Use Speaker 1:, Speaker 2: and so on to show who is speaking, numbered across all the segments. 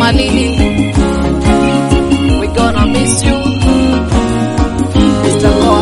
Speaker 1: Mama Lily, we gonna miss you. Mr. Goa,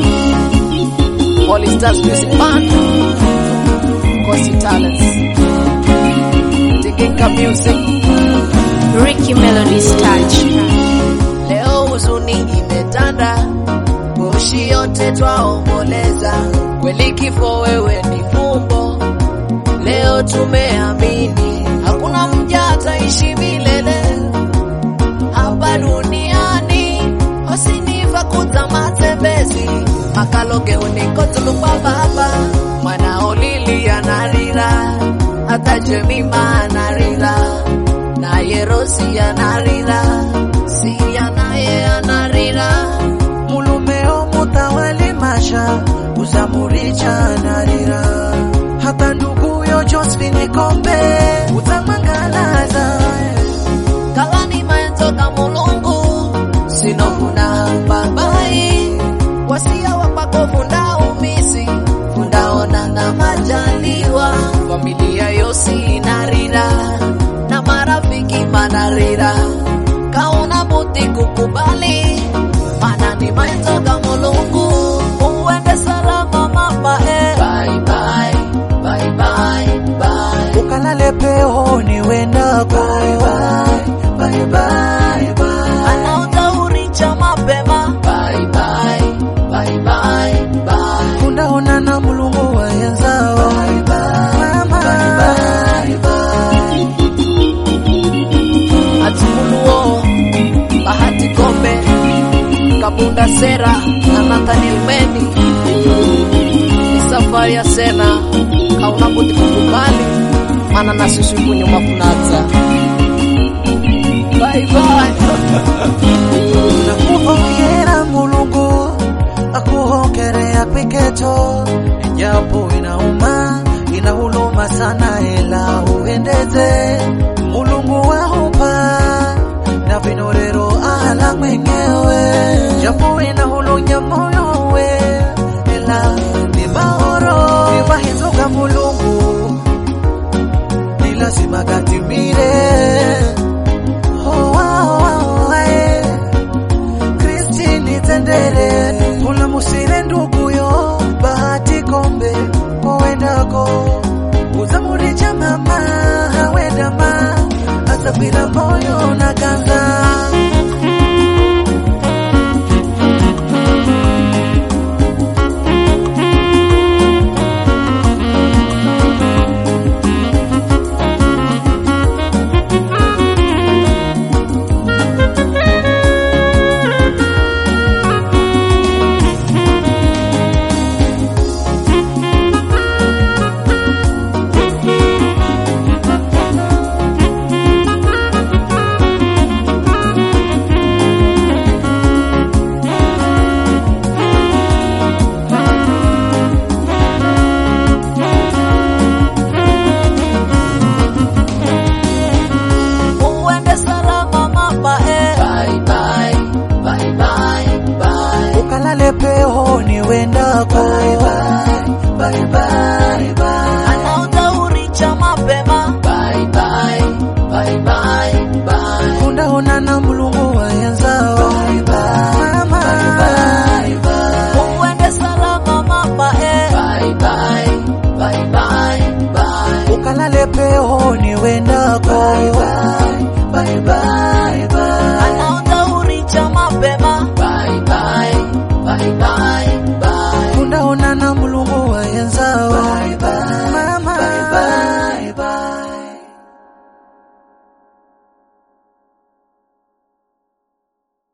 Speaker 1: Holy Stars Music Band, Kosi Talents, Tigika Music.
Speaker 2: Ricky Melody's touch.
Speaker 1: Leo huzuni imetanda, moshi yote twaomboleza, kweli kifo wewe ni fumbo. Leo tumeamini hakuna mja ataishi milele hapa duniani, osinifa kuza matembezi makaloge unikotulukwa baba mwanao lili anarira hata Jemima anarira naye Rosi anarira Sia naye anarira
Speaker 3: mulumeo mutawali masha uzamuricha narira hata nduguyo Josephine Kombe utamwangalaza
Speaker 1: kalani maenzoka mulungu sinofuna babai wasia wapako funda umisi fundaona na majaliwa familia yosi inarira na marafiki manarira kauna buti kukubali mana ni maenzoka mulungu uende salama mama eh. bye, bye, bye, bye, bye.
Speaker 3: ukalale peoni wendako bye, bye, bye.
Speaker 1: anautauricha mapema bye, bye, bye, bye, bye.
Speaker 3: undaona na mulungu wayenzao Mama.
Speaker 1: Atimuluo, Bahati Kombe, Kabunda Sera na Nathaniel Meni. Ni safari ya Sena, kauna budi kukubali, mana na sisi huku nyuma kunaza. Bye bye.
Speaker 3: nakuhongera mulungu akuhongerea kwiketo japo inauma inahuluma sana ela uendeze mulungu wahupa na vinorero ala mwenyewe japo inahulunya moyowe ela ni maoro ivahizoga mulungu ni lazima gatimire oh, oh, oh, eh. Kristini tendere kula musire nduguyo bahati kombe kowendako uzamuricha mama hawendama asabira moyo na kanza
Speaker 1: Uende salama mama eh. Bye, bye, bye, bye, bye.
Speaker 3: ukalale peoni wendako bye, bye, bye.
Speaker 1: anautauricha mapema bye, bye, bye, bye, bye.
Speaker 3: undaona na mulungu wayenzao Mama.
Speaker 1: uende salama mama eh. bye, bye, bye, bye, bye.
Speaker 3: ukalale peho